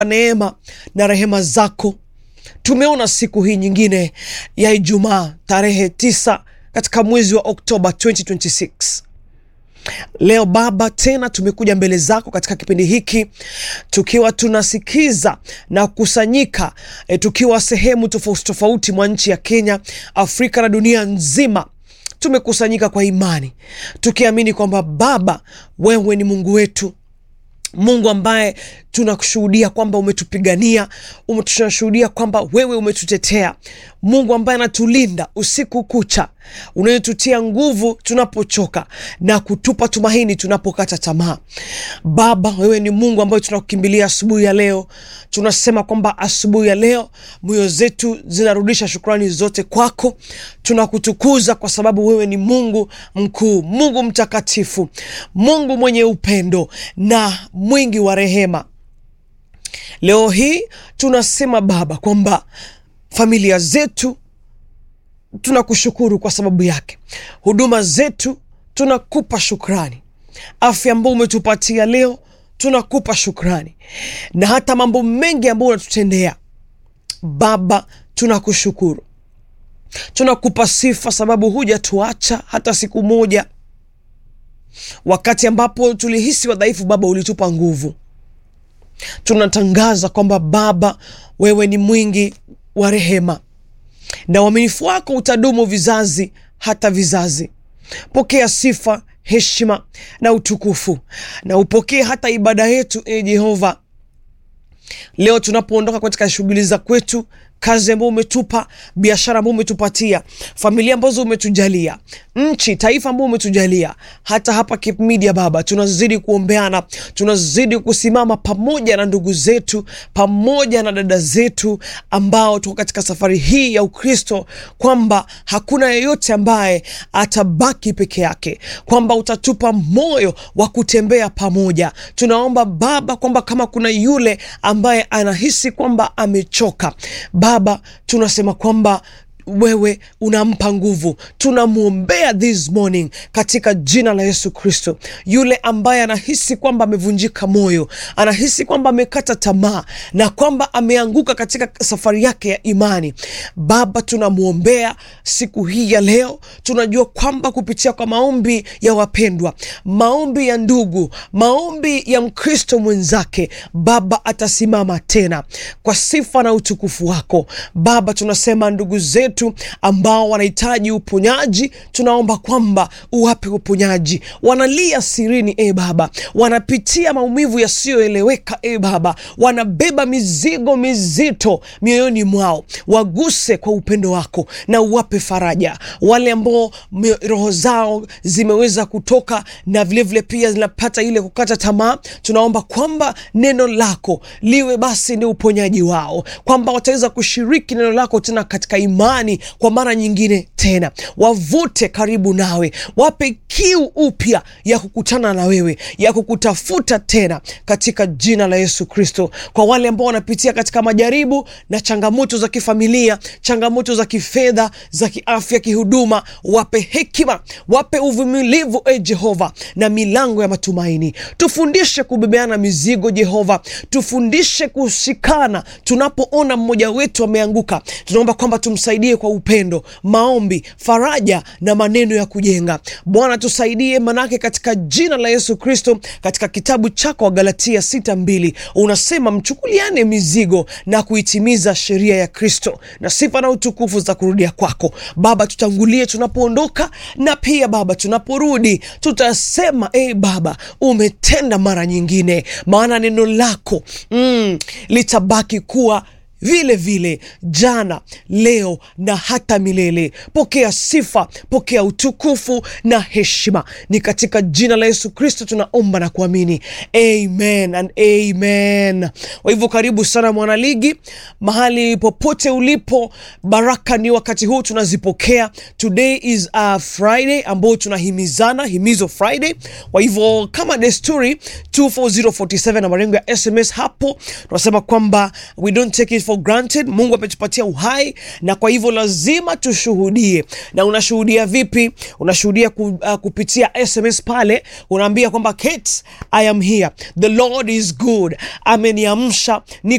neema na rehema zako tumeona siku hii nyingine ya Ijumaa tarehe tisa katika mwezi wa Oktoba 2026. Leo Baba, tena tumekuja mbele zako katika kipindi hiki tukiwa tunasikiza na kukusanyika e, tukiwa sehemu tofauti tofauti mwa nchi ya Kenya, Afrika na dunia nzima tumekusanyika kwa imani tukiamini kwamba Baba, wewe ni Mungu wetu Mungu ambaye tunakushuhudia kwamba umetupigania, tunashuhudia kwamba wewe umetutetea, Mungu ambaye anatulinda usiku kucha, unayetutia nguvu tunapochoka na kutupa tumaini tunapokata tamaa. Baba, wewe ni Mungu ambaye tunakukimbilia asubuhi ya leo. Tunasema kwamba asubuhi ya leo moyo zetu zinarudisha shukrani zote kwako. Tunakutukuza kwa sababu wewe ni Mungu mkuu, Mungu mtakatifu, Mungu mwenye upendo na mwingi wa rehema. Leo hii tunasema Baba kwamba familia zetu tunakushukuru kwa sababu yake, huduma zetu tunakupa shukrani, afya ambayo umetupatia leo tunakupa shukrani, na hata mambo mengi ambayo unatutendea Baba, tunakushukuru, tunakupa sifa sababu hujatuacha hata siku moja. Wakati ambapo tulihisi wadhaifu, Baba ulitupa nguvu. Tunatangaza kwamba Baba, wewe ni mwingi wa rehema na uaminifu wako utadumu vizazi hata vizazi. Pokea sifa, heshima na utukufu, na upokee hata ibada yetu, e Jehova. Leo tunapoondoka katika shughuli za kwetu, kazi ambayo umetupa, biashara ambayo umetupatia, familia ambazo umetujalia, nchi, taifa ambayo umetujalia, hata hapa Cape Media Baba, tunazidi kuombeana, tunazidi kusimama pamoja na ndugu zetu, pamoja na dada zetu ambao tuko katika safari hii ya Ukristo, kwamba hakuna yeyote ambaye atabaki peke yake, kwamba utatupa moyo wa kutembea pamoja. Tunaomba Baba kwamba kama kuna yule ambaye anahisi kwamba amechoka Baba, tunasema kwamba wewe unampa nguvu. Tunamwombea this morning katika jina la Yesu Kristo, yule ambaye anahisi kwamba amevunjika moyo, anahisi kwamba amekata tamaa na kwamba ameanguka katika safari yake ya imani, Baba, tunamwombea siku hii ya leo. Tunajua kwamba kupitia kwa maombi ya wapendwa, maombi ya ndugu, maombi ya Mkristo mwenzake, Baba atasimama tena kwa sifa na utukufu wako. Baba, tunasema ndugu zetu ambao wanahitaji uponyaji, tunaomba kwamba uwape uponyaji. Wanalia sirini, e Baba, wanapitia maumivu yasiyoeleweka, e Baba, wanabeba mizigo mizito mioyoni mwao, waguse kwa upendo wako na uwape faraja. Wale ambao roho zao zimeweza kutoka na vilevile vile pia zinapata ile kukata tamaa, tunaomba kwamba neno lako liwe basi ni uponyaji wao, kwamba wataweza kushiriki neno lako tena katika imani kwa mara nyingine tena, wavute karibu nawe, wape kiu upya ya kukutana na wewe, ya kukutafuta tena, katika jina la Yesu Kristo. Kwa wale ambao wanapitia katika majaribu na changamoto za kifamilia, changamoto za kifedha, za kiafya, kihuduma, wape hekima, wape uvumilivu, e Jehova, na milango ya matumaini. Tufundishe kubebeana mizigo, Jehova, tufundishe kushikana tunapoona mmoja wetu ameanguka. Tunaomba kwamba tumsaidie kwa upendo, maombi, faraja na maneno ya kujenga. Bwana tusaidie, manake katika jina la Yesu Kristo, katika kitabu chako wa Galatia sita mbili unasema mchukuliane mizigo na kuitimiza sheria ya Kristo, na sifa na utukufu za kurudia kwako. Baba, tutangulie tunapoondoka na pia Baba tunaporudi, tutasema e Baba, umetenda mara nyingine, maana neno lako mm, litabaki kuwa vile vile jana, leo na hata milele. Pokea sifa, pokea utukufu na heshima, ni katika jina la Yesu Kristo tunaomba na kuamini, amen and amen. Kwa hivyo karibu sana mwanaligi, mahali popote ulipo, baraka ni wakati huu tunazipokea. Today is a Friday ambao tunahimizana, himizo Friday. Kwa hivyo kama desturi 24047 na marengo ya SMS hapo tunasema kwamba we don't take it for for granted. Mungu ametupatia uhai, na kwa hivyo lazima tushuhudie. Na unashuhudia vipi? Unashuhudia ku, uh, kupitia SMS pale, unaambia kwamba Kate, I am here, the Lord is good, ameniamsha